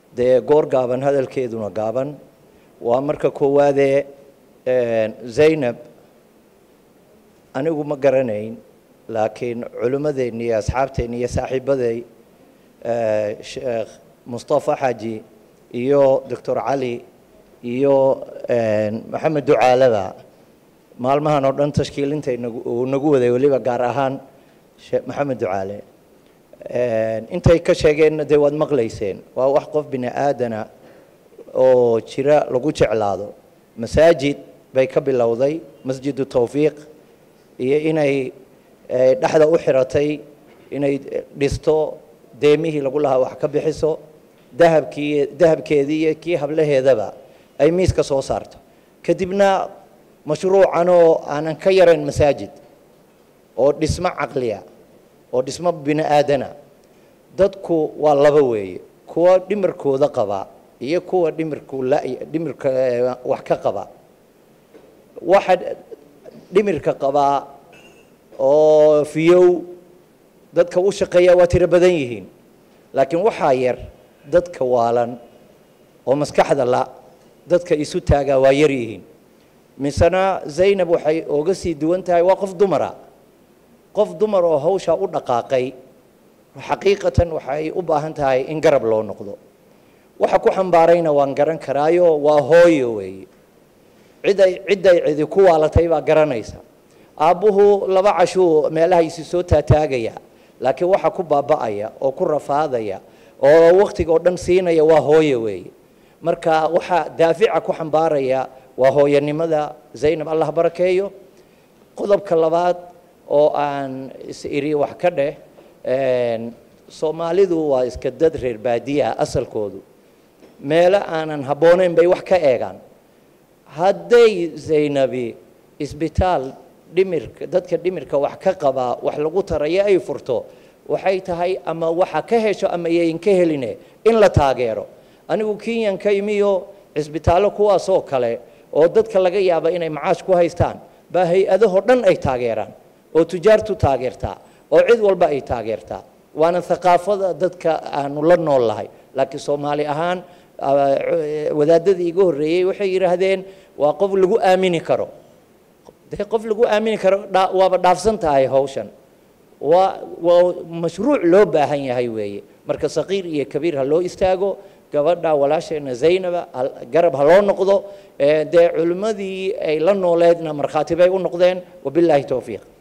dee goor gaaban hadalkeeduna gaaban waa marka koowaadee zaynab anigu ma garanayn laakiin culimmadeenni iyo asxaabteenni iyo saaxiibaday sheekh mustafa xaaji iyo doctor cali iyo maxamed ducaalada maalmahan oo dhan tashkiilinta uu nagu waday weliba gaar ahaan maxamed ducaale intay ka sheegeenna dee waad maqlayseen waa wax qof bini aadana oo jira lagu jeclaado masaajid bay ka bilowday masjidu tawfiiq iyo inay dhexda u xiratay inay dhisto deemihii lagu lahaa wax ka bixiso dahabkii dahabkeedii iyo kii hablaheedaba ay miiska soo saarto kadibna mashruucan oo aanan ka yarayn masaajid oo dhismo caqliya oo dhismo bini aadana dadku waa laba weeye kuwa dhimirkooda qaba iyo kuwa dhimirku la dhimirka wax ka qaba waxa dhimirka qabaa oo fiyow dadka u shaqeeya waa tiro badan yihiin laakiin waxaa yar dadka waalan oo maskaxda la dadka isu taagaa waa yar yihiin misena zaynab waxay oga sii duwan tahay waa qof dumara qof dumar oo hawshaa u dhaqaaqay xaqiiqatan waxay u baahan tahay in garab loo noqdo waxa ku xambaarayna waan garan karaayo waa hooyo weeye ciday cidday cidi ku waalatay baa garanaysa aabbuhu laba cashuu meelaha isi soo taataagaya laakiin waxa ku baaba'aya oo ku rafaadaya oo wakhtiga oo dhan siinaya waa hooyo weeye marka waxaa daafica ku xambaaraya waa hooyanimada zaynab allah barakeeyo qodobka labaad oo aan is iri wax ka dheh soomaalidu waa iska dad reer baadiyaha asalkoodu meelo aanan habboonayn bay wax ka eegaan hadday zaynabi isbitaal dhimirka dadka dhimirka wax ka qabaa wax lagu tarayo ay furto waxay tahay ama waxa ka hesho ama yayn ka heline in la taageero anigu kenyan ka imiyo cisbitaallo kuwaasoo kale oo dadka laga yaaba inay macaash ku haystaan baa hay-adahoo dhan ay taageeraan oo tujaartu taageertaa oo cid walba ay taageertaa waana thaqaafada dadka aanu la nool lahay laakiin soomaali ahaan wadaadadii iga horreeyey waxay yidhaahdeen waa qof lagu aamini karo dee qof lagu aamini karo waaba dhaafsan tahay hawshan waa waa mashruuc loo baahan yahay weeye marka saqiir iyo kabiir ha loo istaago gabadha walaasheena zaynaba garab ha loo noqdo dee culimmadii ay la nooleedna markhaati bay u noqdeen wabilaahi towfiiq